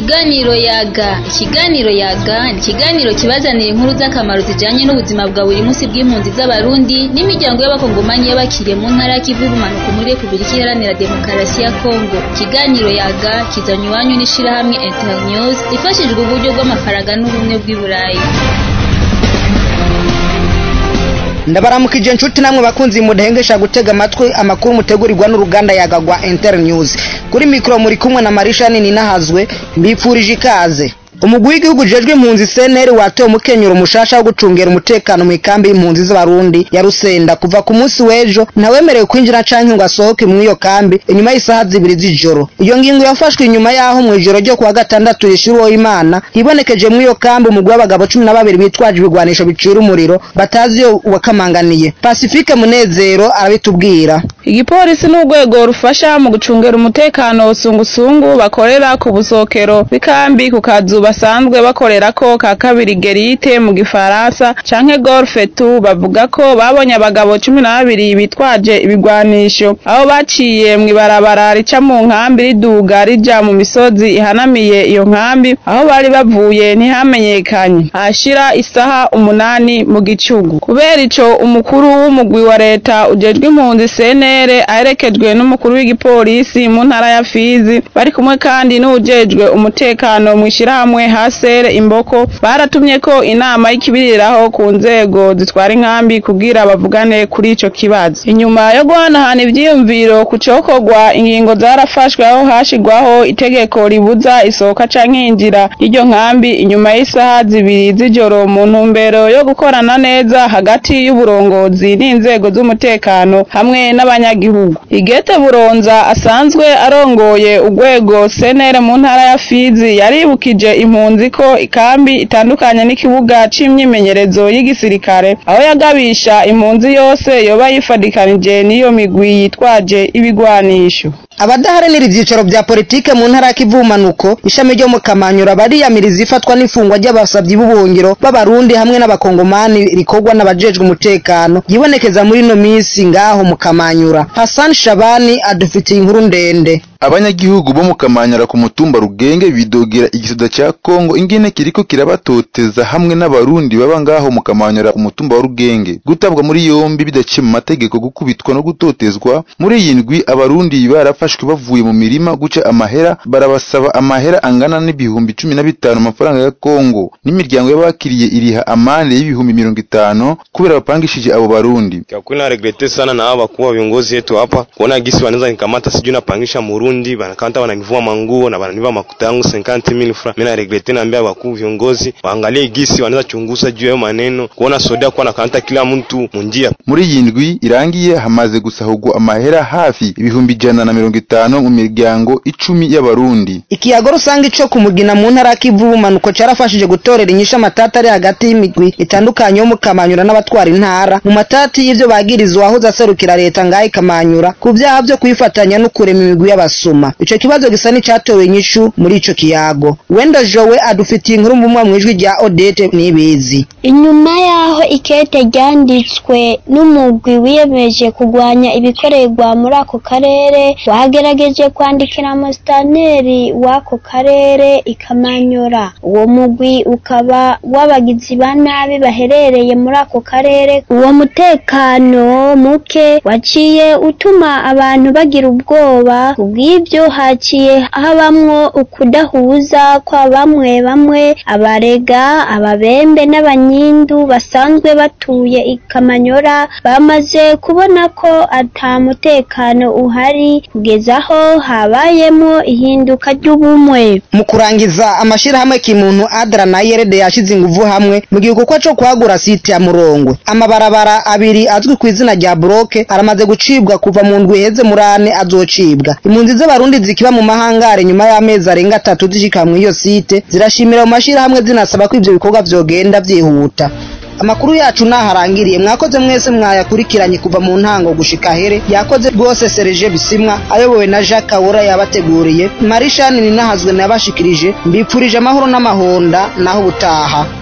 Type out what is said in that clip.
Ikiganiro yaga ikiganiro yaga ni ikiganiro kibazanira inkuru z'akamaro zijanye n'ubuzima bwa buri munsi bw'impunzi z'abarundi n'imiryango y'abakongomanyi y'abakiriye mu ntara y'ikivu y'ubumanuko muri Repubulika Iharanira Demokarasi ya Kongo ikiganiro yaga kizanywe iwanyu n'ishirahamwe Internews ifashijwe uburyo bw'amafaranga n'ubumwe bw'i Burayi ndabaramukije inshuti namwe bakunzi mudahengesha gutega amatwi amakuru mutegurirwa n'uruganda yagagwa Internews kuri mikro muri kumwe na Marisha nini nahazwe mbipfurije ikaze umugwi w'igihugu jejwe impunzi CNL watoye umukenyero mushasha wo gucungera umutekano mu ikambi y'impunzi z'abarundi ya Rusenda kuva ku munsi w'ejo ntawemerewe kwinjira canke ngo asohoke mu iyo kambi inyuma y'isaha zibiri z'ijoro iyo ngingo yafashwe inyuma yaho mu ijoro ryo kuwa gatandatu rishiriweho imana hibonekeje mu iyo kambi umugwi w'abagabo cumi na babiri bitwaje ibigwanisho bicira umuriro batazi iyo wakamanganiye Pacifique Munezero arabitubwira igipolisi n'urwego rufasha mu gucungera umutekano sungusungu bakorera ku busokero b'ikambi ku kazu basanzwe bakorerako ka kabiri gerite mu gifaransa canke golfe tu bavuga ko babonye abagabo cumi na babiri bitwaje ibigwanisho aho baciye mw'ibarabara rica mu nkambi riduga rija mu misozi ihanamiye iyo nkambi aho bari bavuye ntihamenyekanye ahashira isaha umunani mu gicugu kubera ico umukuru w'umugwi wa leta ujejwe impunzi senere aherekejwe n'umukuru w'igipolisi mu ntara ya Fizi bari kumwe kandi n'uwujejwe umutekano mw'ishirahamwe hasere imboko baratumye ko inama y'ikibiriraho ku nzego zitwara inkambi kugira bavugane kuri ico kibazo inyuma yo guhanahana ivyiyumviro ku cokorwa ingingo zarafashwe aho hashigwaho itegeko ribuza isohoka canke injira y'iryo nkambi inyuma y'isaha zibiri z'ijoro mu ntumbero yo gukorana neza hagati y'uburongozi n'inzego z'umutekano hamwe n'abanyagihugu igete buronza asanzwe arongoye urwego senere mu ntara ya Fizi yaribukije impunzi ko ikambi itandukanye n'ikibuga c'imyimenyerezo y'igisirikare aho yagabisha impunzi yose yoba yifadikanije n'iyo migwi yitwaje ibigwanisho abadaharanira ivyicaro vya politike mu ntara y'ikivumanuko ishami ryo mu kamanyura bariyamiriza ifatwa n'ifungwa ry'abasavyi b'ubuhungiro b'abarundi hamwe n'abakongomani rikorwa n'abajejwe umutekano yibonekeza muri ino misi ngaho mu kamanyura Hassan Shabani adufitiye inkuru ndende abanyagihugu bo mu kamanyara ku mutumba rugenge bidogera igisoda ca Kongo ingene kiriko kirabatoteza hamwe n'abarundi baba ngaho mu kamanyara ku mutumba wa rugenge gutabwa muri yombi bidaciye mu mategeko gukubitwa no gutotezwa muri iyi ndwi abarundi barafashwe bavuye mu mirima guca amahera barabasaba amahera angana n'ibihumbi cumi na bitanu amafaranga ya Kongo n'imiryango y'abakiriye iriha amande y'ibihumbi mirongo itanu kubera bapangishije abo barundi Kwa kweli na regrete sana na hawa wakuu wa viongozi wetu hapa kuona gisi wanaweza nikamata sijui napangisha Murundi banakanta wananivua manguo na wananiva makuta yangu 50000 francs. Mimi na regrete naambia wakuu viongozi waangalie gisi wanaweza chunguza juu ya maneno kuona soda kwa nakanta kila mtu munjia. muri iyi ndwi irangiye hamaze gusahurwa amahera hafi ibihumbi ijana na mirongo itanu mu miryango icumi y'abarundi ikiyago rusange ico ku mugina mu ntara y'ikivumanuko carafashije gutorera inyishu amatati ari hagati y'imigwi itandukanye yo mu kamanyura n'abatwara intara mu matati y'ivyo bagirizwa ahuza aserukira leta ngaho ikamanyura ku vyaha vyo kwifatanya no kurema imigwi y'abasuma ico kibazo gisa n'icatowe inyishu muri ico kiyago wenda jowe adufitiye inkuru mbumwa mw'ijwi rya odete nibizi inyuma y'aho ikete ryanditswe n'umugwi wiyemeje kurwanya ibikorerwa muri ako karere wagerageje kwandikira musitanteri w'ako karere ikamanyura uwo mugwi ukaba w'abagizi ba nabi baherereye muri ako karere uwo mutekano muke waciye utuma abantu bagira ubwoba kubw'ibyo haciye habamwo ukudahuza kwa bamwe bamwe abarega ababembe n'abanyindu basanzwe batuye ikamanyora bamaze kubona ko ata mutekano uhari kugeza aho habayemo ihinduka ry'ubumwe mu kurangiza amashirahamwe kimuntu adra na yerede yashize inguvu hamwe mu gikorwa co kwagura site ya murongwe amabarabara abiri azwi ku izina rya bloke aramaze gucibwa kuva mu ndwi iheze muri ane azocibwa impunzi z'abarundi zikiba mu mahangare nyuma y'amezi arenga atatu zishika mw'iyo site zirashimira mu mashirahamwe zinasaba ko ivyo bikorwa vyogenda vyihuta amakuru yacu naharangiriye mwakoze mwese mwayakurikiranye kuva mu ntango gushika here yakoze rwose Serge Bisimwa ayobowe na Jacques Kawura yabateguriye Marishani ninahazwe nabashikirije mbipfurije amahoro n'amahonda naho ubutaha